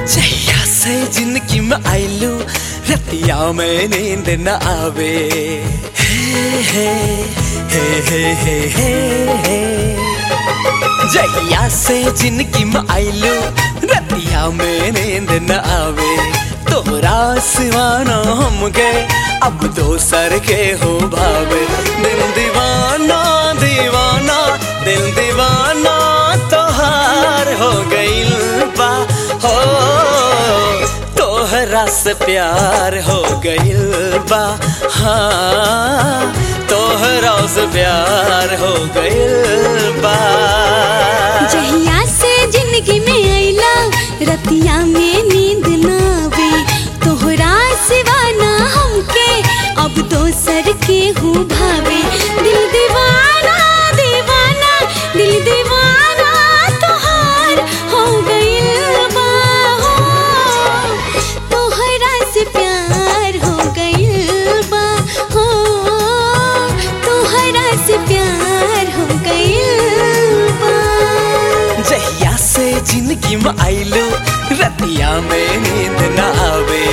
जहिया से जिंदगी में आइलू रतिया में नींद न आवे हे हे हे हे हे हे हे जहिया से जिंदगी में आइलू रतिया में नींद न आवे तोरा सिवाना हम गए अब दोसर के हो भावे दिल दीवाना दीवाना दिल दीवाना तोहार हो गइल बा हो तोहरा से प्यार हो गइल बा हाँ तोहरा से प्यार हो गइल बा जहिया से जिंदगी में आइला रतिया में नींद ना आवे तोहरा सिवा ना हमके अब दोसर के हूँ भावे दिल दीवाना दीवाना दिल दीवाना तोहार हो गइल बा हो तोहरा से प्यार हो गइल बा हो तोहरा से प्यार हो गइल बा जहिया से जिंदगी में आइलो रतिया में नींद न आवे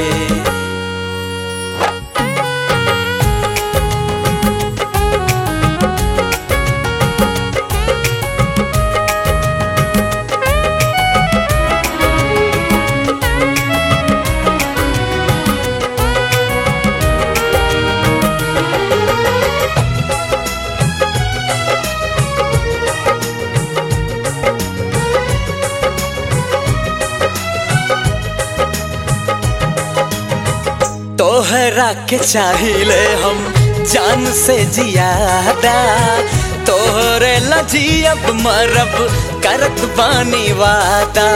तोहरा के चाहिले हम जान से जियादा तोहरे लजी अब मरब करत बानी वादा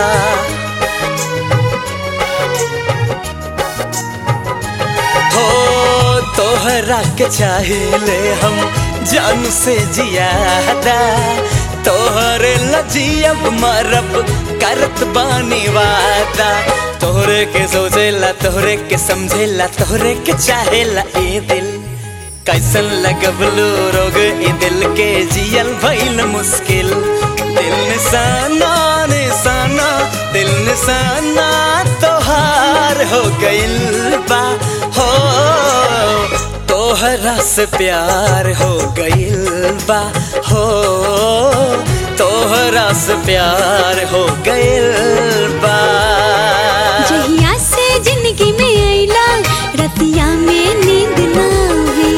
हो तोहरा के चाहिले हम जान से जियादा तोहरे लजी अब मरब करत बानी वादा तोहरे के सोचेला तोहरे के समझेला तोहरे के चाहेला ए दिल कैसन लगबलू रोग ए दिल के जियल भइल मुश्किल दिल निशाना निशाना दिल निशाना तोहार हो गइल बा हो तोहरा से प्यार हो गइल बा हो तोहरा से प्यार हो गइल बा जहिया से जिंदगी में आइला रतिया में नींद ना आवे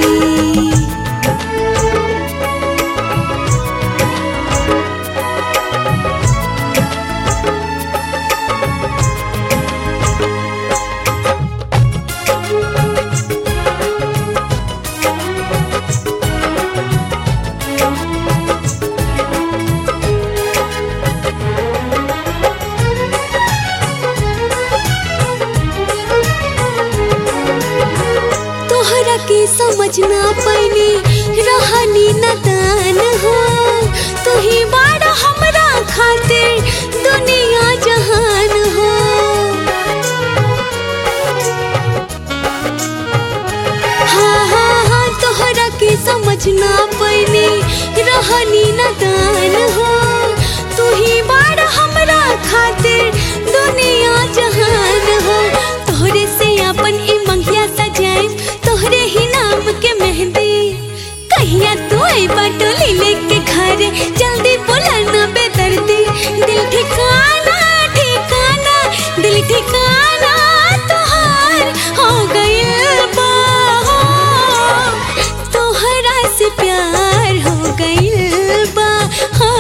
तोहरा के समझ ना पैनी रहनी नदान हो तू ही बाड़ा हमरा खातिर दुनिया जहान हो हाँ हाँ हाँ तोहरा के समझ ना पैनी रहनी नदान हो तू ही बाड़ा हमरा खातिर दुनिया जहान हो तोहरे से अपन ई मंगिया सजाए तोहरे ही नाम के मेहंदी कहिया तू आई बाटोली लेके घर जल्दी बोला ना बेदर्दी दिल ठिकाना ठिकाना दिल ठिकाना तोहार हो गइल बा हो। तोहरा से प्यार हो गइल बा हो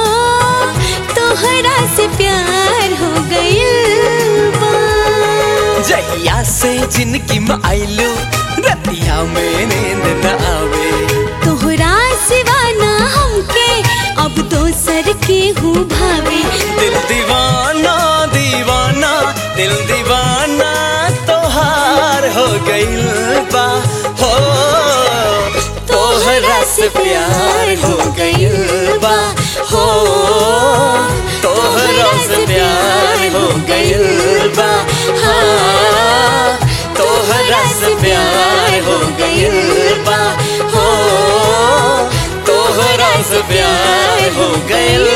तोहरा से प्यार हो गइल बा जहिया से जिंदगी में आइलू रतिया में नींद न आवे तोहरा सिवा ना हमके अब दोसर के हूँ भावे दिल दीवाना दीवाना दिल दीवाना तोहार हो गइल बा हो तोहरा से प्यार हो गइल बा हो तोहरा से प्यार हो गइल बा हाँ तोहरा से प्यार हो गइल बा हो तोहरा से प्यार हो गइल